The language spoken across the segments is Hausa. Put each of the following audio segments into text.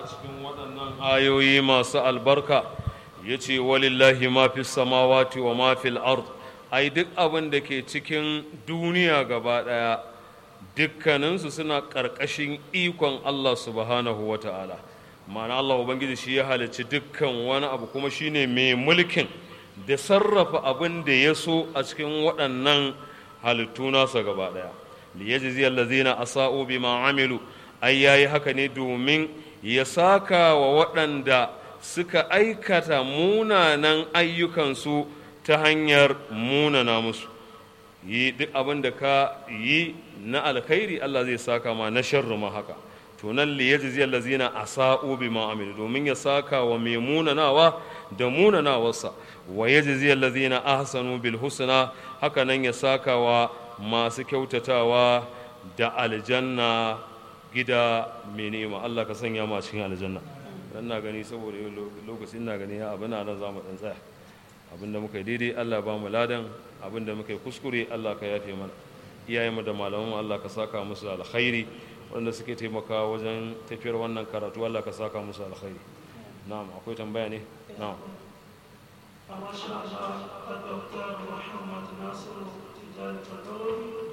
a cikin waɗannan ayoyi masu albarka ya ce walillahi ma fi samawati wa ma fil ard ai duk abin da ke cikin duniya gaba ɗaya dukkaninsu suna ƙarƙashin ikon Allah subhanahu wa ta'ala ma'ana Allah Ubangiji shi ya halicci dukkan wani abu kuma shine mai mulkin da sarrafa abin da ya so a cikin waɗannan halittu nasa gaba ɗaya liyajzi allazina asa'u bima amilu ai yayi haka ne domin ya saka wa waɗanda suka aikata munanan ayyukansu ta hanyar munana musu yi duk abin da ka yi na alkhairi Allah zai saka ma na sharri ma haka to nan li yajzi allazina asa'u bima amilu domin ya saka wa mai munanawa da munanawarsa wa yajzi allazina ahsanu bil husna haka nan ya saka wa masu kyautatawa da aljanna gida mai ni'ima Allah ka sanya ma cikin aljanna dan na gani saboda lokaci ina gani ya abin nan za mu dan tsaya abinda muka yi daidai Allah ba mu ladan abinda muka yi kuskure Allah ka yafe mana iyayenmu da malamanmu Allah ka saka musu alkhairi wanda suke taimaka wajen tafiyar wannan karatu Allah ka saka musu alkhairi na'am akwai tambaya ne na'am masha Allah Dr. Muhammad Nasiru Tijjani Fatawoyi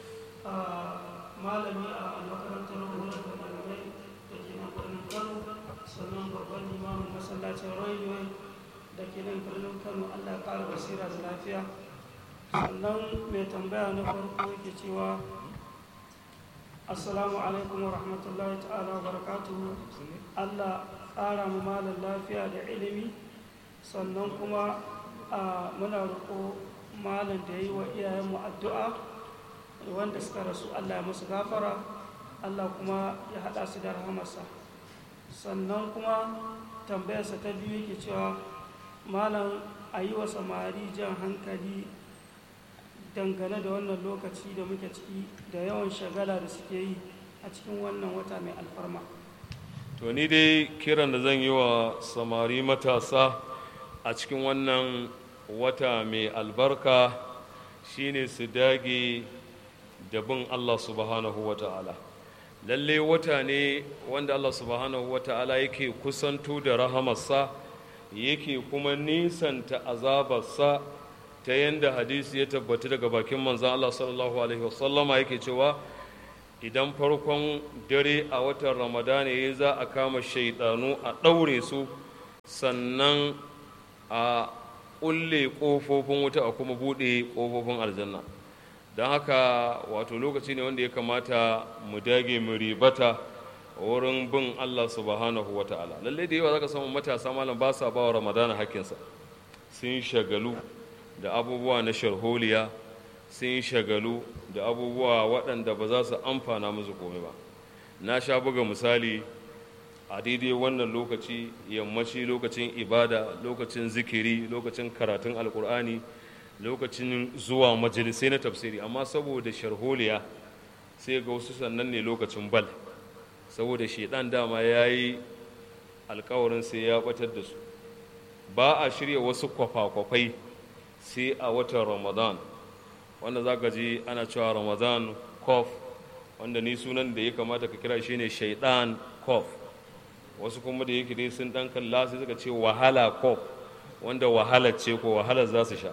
malami a makarantar horar da malamai da ke nan birnin Kano sannan babban limamin masallacin railway da ke nan birnin Kano Allah ya ƙara basira da lafiya sannan mai tambaya na farko yake cewa assalamu alaikum wa rahmatullahi ta'ala wa barakatuhu allah ƙara mu malam lafiya da ilimi sannan kuma a muna roƙo malam da yi wa iyayenmu addu'a wanda suka rasu allah ya musu gafara allah kuma ya haɗa su da rahamarsa sannan kuma tambayarsa ta biyu yake cewa malam a yi wa samari jan hankali dangane da wannan lokaci da muke ciki da yawan shagala da suke yi a cikin wannan wata mai alfarma to ni dai kiran da zan yi wa samari matasa a cikin wannan wata mai albarka shine su dage da bin Allah subhanahu wa ta'ala lalle wata ne wanda Allah subhanahu wa ta'ala yake kusanto da rahamarsa yake kuma nisanta azabarsa ta yadda hadisi ya tabbata daga bakin manzan Allah sallallahu Alaihi wasallama yake cewa idan farkon dare a watan ramadana ya za a kama shaidanu a ɗaure su sannan a ƙulle ƙofofin wuta a kuma buɗe ƙofofin aljanna don haka wato lokaci ne wanda ya kamata mu dage mu ribata wurin bin Allah subhanahu wa ta'ala lallai da yawa za ka samu matasa malam ba sa ba wa ramadana hakkinsa sun shagalu da abubuwa na sharholiya sun shagalu da abubuwa waɗanda ba za su amfana musu komai ba na sha buga misali a daidai wannan lokaci yammaci lokacin ibada lokacin zikiri lokacin karatun alkur'ani lokacin zuwa majalisai na tafsiri amma saboda sharholiya sai ga wasu sannan ne lokacin bal saboda shaidan dama ya yi alkawarin sai ya batar da su ba a shirya wasu kwafa-kwafai sai a watan ramadan wanda za ka ji ana cewa ramadan kof wanda ni sunan da ya kamata ka kira shine shaidan kof wasu kuma da yake dai sun dan kalla sai suka ce wahala kof wanda wahala ce ko wahala za su sha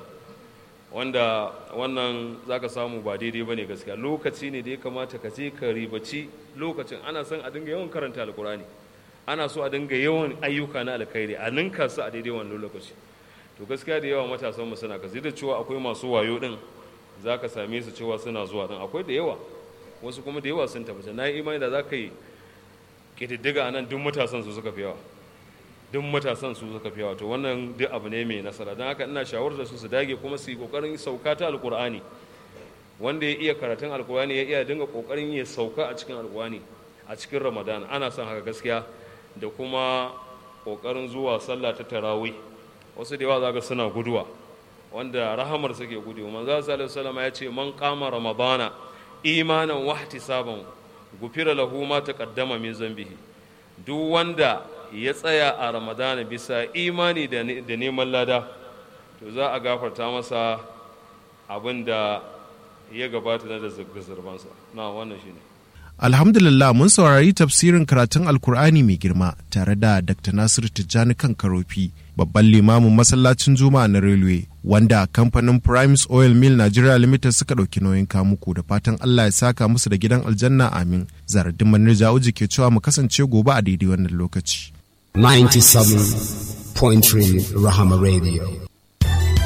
wanda wannan za ka samu ba daidai ba ne gaskiya lokaci ne da ya kamata ka je ka ribaci lokacin ana son a dinga yawan karanta alkurani ana so a dinga yawan ayyuka na alkhairi a ninka su a daidai wannan lokaci to gaskiya da yawa matasan mu suna kazi da cewa akwai masu wayo din za ka same su cewa suna zuwa din akwai da yawa wasu kuma da yawa sun tabbata na yi imani da za ka yi ƙididdiga a nan duk matasan su suka fi yawa duk matasan su suka fi yawa to wannan duk abu ne mai nasara don haka ina shawarar su su dage kuma su yi ƙoƙarin sauka ta alƙur'ani wanda ya iya karatun alƙur'ani ya iya dinga ƙoƙarin ya sauka a cikin alƙur'ani a cikin ramadan ana son haka gaskiya da kuma ƙoƙarin zuwa sallah ta tarawih wasu da yawa za ga suna guduwa wanda rahamar suke gudu manzo sallallahu alaihi ya ce man qama ramadana imanan wa ihtisaban gufira lahu ma taqaddama min zambihi duk wanda ya tsaya a ramadana bisa imani da neman lada to za a gafarta masa abin da ya gabata na da zurbansa na wannan shine Alhamdulillah mun saurari tafsirin karatun Alkur'ani mai girma tare da Dr. Nasiru Tijjani kan Karofi, babban limamin masallacin Juma'a na Railway, wanda kamfanin Primes Oil Mill Nigeria Limited suka ɗauki nauyin kamuku da fatan Allah ya saka musu da gidan aljanna amin. Zaradin Manir Ja'uji ke cewa mu kasance gobe a daidai wannan lokaci. 97.3 Rahama Radio.